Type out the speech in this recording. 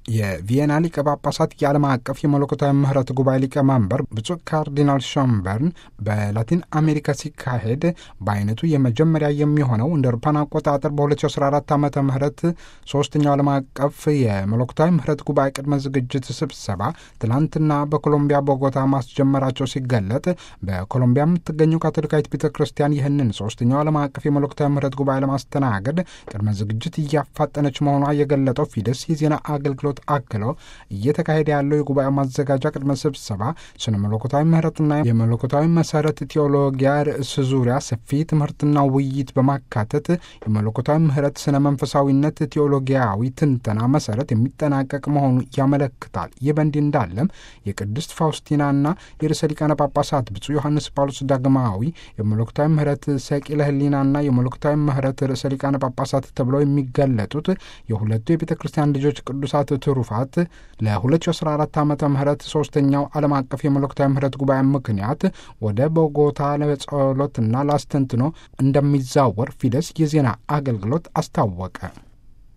የቪየና ሊቀ ጳጳሳት የዓለም አቀፍ የመለኮታዊ ምህረት ጉባኤ ሊቀመንበር ብፁዕ ካርዲናል ሾምበርን በላቲን አሜሪካ ሲካሄድ በአይነቱ የመጀመሪያ የሚሆነው እንደ አውሮፓውያን አቆጣጠር በ2014 ዓ ም ሶስተኛው ዓለም አቀፍ የመለኮታዊ ምህረት ጉባኤ ቅድመ ዝግጅት ስብሰባ ትናንትና በኮሎምቢያ ቦጎታ ማስጀመራቸው ሲገለጥ በኮሎምቢያ የምትገኘው ካቶሊካዊት ቤተ ክርስቲያን ይህንን ሶስተኛው ዓለም አቀፍ የመለኮታዊ ምህረት ጉባኤ ለማስተናገድ ቅድመ ዝግጅት እያፋጠነች መሆኗ የገለጠው ፊደስ የዜና አገልግሎት አክለው እየተካሄደ ያለው የጉባኤ ማዘጋጃ ቅድመ ስብሰባ ስነ መለኮታዊ ምህረትና የመለኮታዊ መሰረት ቴዎሎጊያ ርዕስ ዙሪያ ሰፊ ትምህርትና ውይይት በማካተት የመለኮታዊ ምህረት ስነ መንፈሳዊነት ቴዎሎጊያዊ ትንተና መሰረት የሚጠናቀቅ መሆኑ ያመለክታል። ይህ በእንዲህ እንዳለም የቅድስት ፋውስቲናና የርዕሰ ሊቃነ ጳጳሳት ብፁዕ ዮሐንስ ጳውሎስ ዳግማዊ የመለኮታዊ ምህረት ሰቂለ ሕሊናና የመለኮታዊ ምህረት ርዕሰ ሊቃነ ጳጳሳት ተብለው የሚገለጡት የሁለቱ የቤተ ክርስቲያን ልጆች ቅዱሳት ትሩፋት ለ2014 ዓ ም ሶስተኛው ዓለም አቀፍ የመለኮታዊ ምህረት ጉባኤ ምክንያት ወደ ቦጎታ ለጸሎትና ላስተንትኖ እንደሚዛወር ፊደስ የዜና አገልግሎት አስታወቀ።